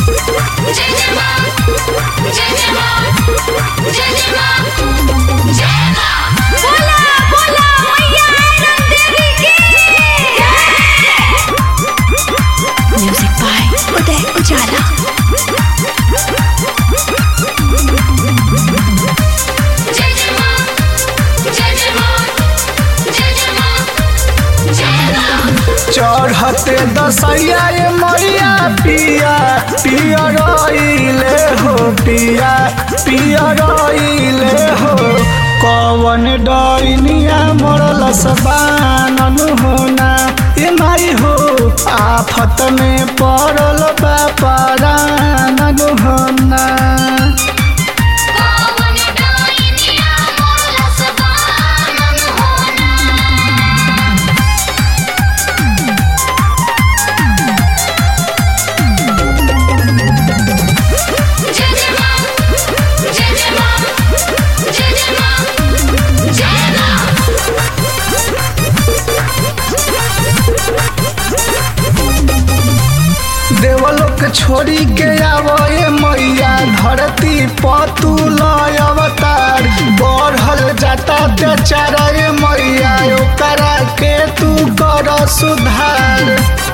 जय जय मां जय जय मां जय जय मां जय मां बोला बोला मैया आनंद देवी की म्यूजिक बाय उदय उजाला जय जय मां जय जय मां जय जय मां जय मां चढ़ते दसैया ये मैया पिया पिया रइले हो पिया पिया रइले हो कवन डैनिया मरल सबानन होना ए माई हो आफत में पड़ल बापरानन होना कौन डाइनिया मोला सबानन होना जय जय मां जय जय मां जय जय मां जय मां देवलोक छोड़ी के आवए मैया धरती पतुल अवतार बढ़ल जाता बेचारे मैया ओकरा के तू कर सुधार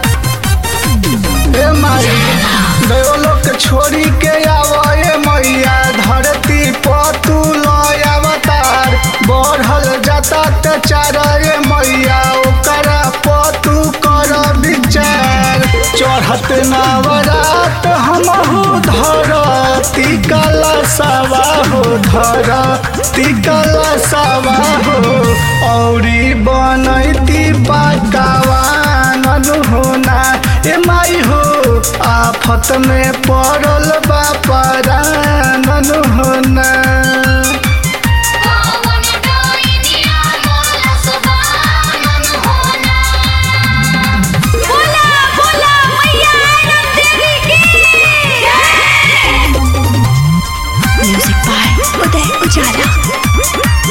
ए माई देवलोक छोड़ी के आवए मैया धरती पतुल अवतार बढ़ल जाता बेचारे मैया ओकरा पतु कर विचार चढ़त नवरात हमहु धरती कला सवा हो धरती कला सवा हो औरी बनैती पकावान होना ए माई हो आफत में पड़ल बापरान होना कौन डाइनिया मोला सबानन होना बोला बोला मैया आनंद देवी की म्यूजिक बाय उदय उजाला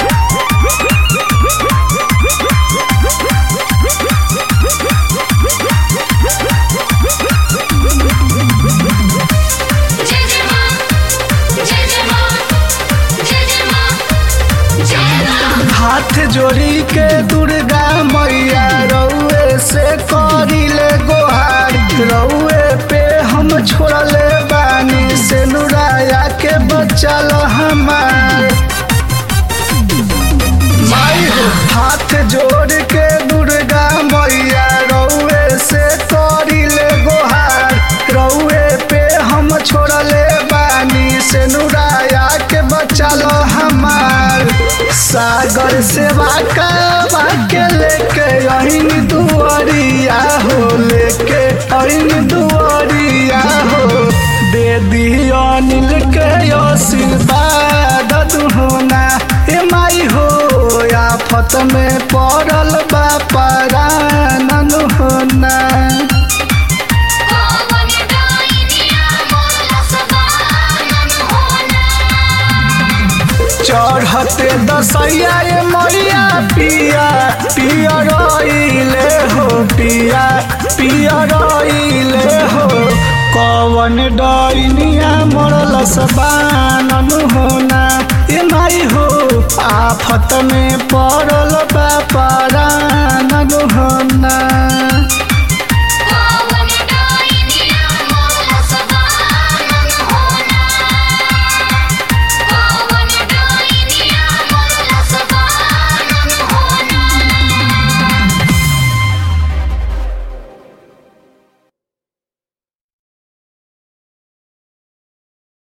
जय जय मां जय जय मां जय जय मां जय मां हाथ जोड़ी के दुर्गा मैया रउए से करिले गोहार रउए पे हम छोड़ले बानी से नुराया के बचल हमार माई हो हाथ जोड़ के दुर्गा मैया रउए से करिले गोहार रउए पे हम छोड़ले बानी से नुराया के बचल हमार सागर सेवा का के लेके अहिन दुआरिया हो लेके अहिन दुआरिया हो दे दियो अनिल के आशीर्वाद दुहना ए माई हो आफत में पड़ल बापरानन होना कौन डाइनिया मोला सबानन होना चढ़ते दसैया ये मैया पिया पिया रइले हो पिया पिया रइले हो कवन डैनिया मरल सबानन होना ए माई हो आफत में पड़ल बापरानन होना